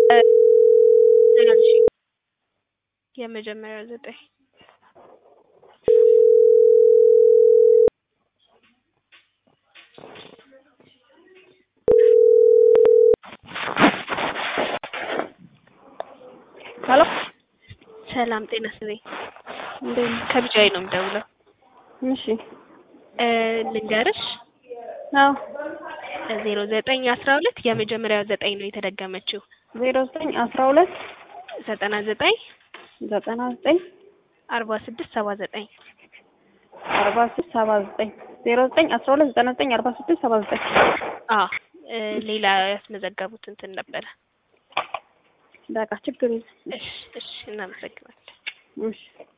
እሺ የመጀመሪያው ዘጠኝ ሄሎ ሰላም ጤና ይስጥልኝ። እንዴት ነህ? ከቢጃይ ነው የምደውለው። እሺ እ ልንገርሽ አዎ ዜሮ ዘጠኝ አስራ ሁለት የመጀመሪያው ዘጠኝ ነው የተደገመችው። ዜሮ ዘጠኝ አስራ ሁለት ዘጠና ዘጠኝ ዘጠና ዘጠኝ አርባ ስድስት ሰባ ዘጠኝ አርባ ስድስት ሰባ ዘጠኝ ዜሮ ዘጠኝ አስራ ሁለት ዘጠና ዘጠኝ አርባ ስድስት ሰባ ዘጠኝ አ እ ሌላ ያስመዘገቡት እንትን ነበረ። በቃ ችግር የለም። እሺ እሺ እናመሰግናለን። እሺ